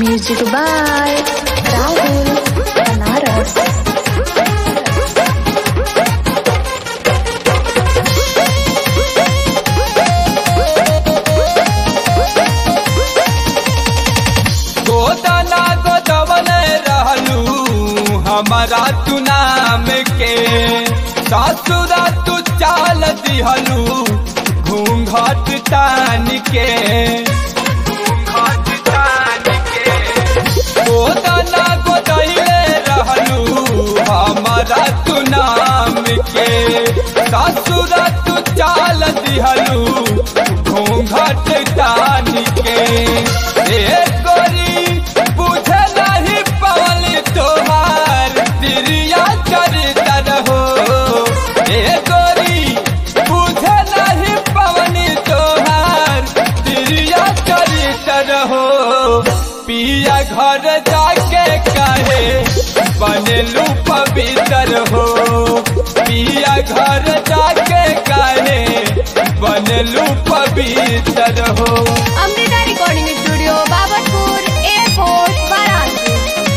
Music by Rahul Banaras. गोदना गोदवन रहलू हमारा तू नाम के ससुरा तू चाल दिहलू घूंघट तान के गोदना गोदले रहलू हमारा तू नाम के ससुरा तू चाल दिहलू घूंघट तान के ए गोरी बुझे नहीं पवन तोहार तिरिया चरितर हो ए गोरी बुझे नहीं पवन तोहार तिरिया चरितर हो पिया घर जाके कहे बनलू पवित्र हो पिया घर जाके कहे बनलू पवित्र हो Amrita recording studio Babatpur airport Varanasi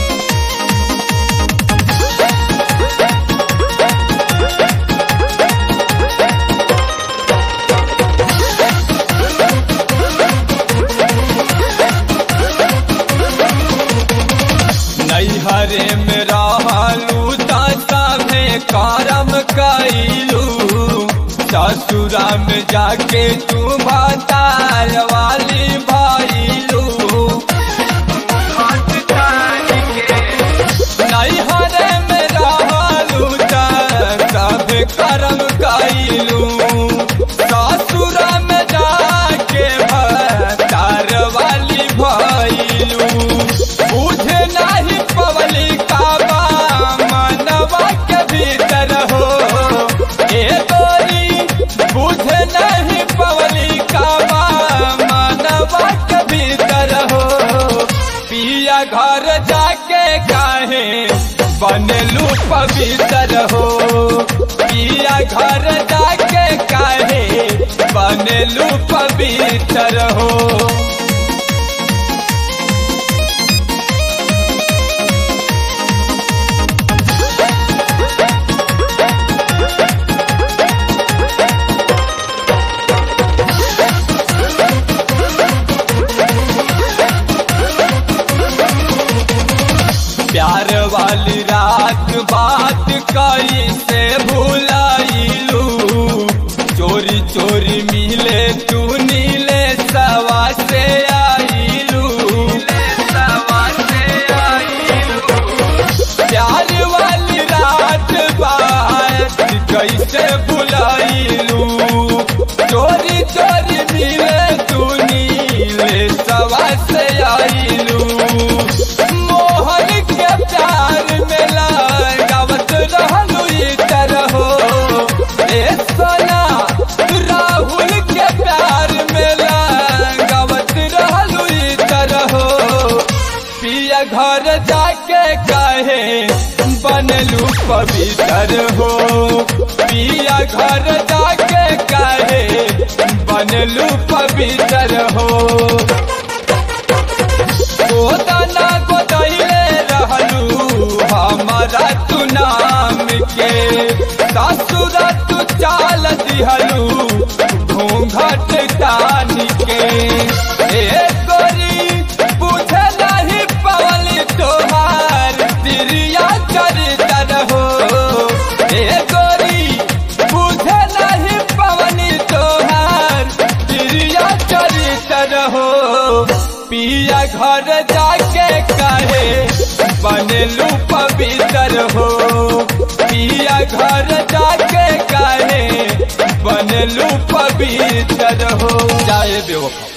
नैहरे में रहलू तमे करम कैलू ससुरा में जाके तू भतार वाली भैलू नैहरे में रहलू तब करम कैलू ससुरा में जाके भतार वाली भैलू बुझे नहीं पवली काबा मनवा के भीतर हो ए गोरी बुझे नहीं पवली काबा मनवा के भीतर हो पिया घर जाके काहे बनलू पवित्र हो पिया घर जाके काहे बनलू पवित्र हो प्यार वाली रात बात कई से भुलाइलू चोरी चोरी मिले तू नीले सवा से आइलू प्यार वाली रात बात कैसे भुलाइलू चोरी चोरी मिले तू नीले सवा से आइलू मोहन के प्यार में लगावत रहलू इतर हो ए सोना राहुल के प्यार में लगावत रहलू इतर हो पिया घर जाके कहे बनलू पवित्र हो पिया घर जाके कहे बनलू पवित्र हो गोदना गोदले रहलू हमारा तू नाम के ससुरा तू चाल दिहलू घूंघट तान के ए गोरी बुझे नहीं पवन तोहार तिरिया चरितर हो ए गोरी बुझे नहीं पवन तोहार तिरिया चरितर हो पिया घर जाके कहे बनलू पवित्र हो पिया घर जाके कहे बनलू पवित्र हो जाए बेवफा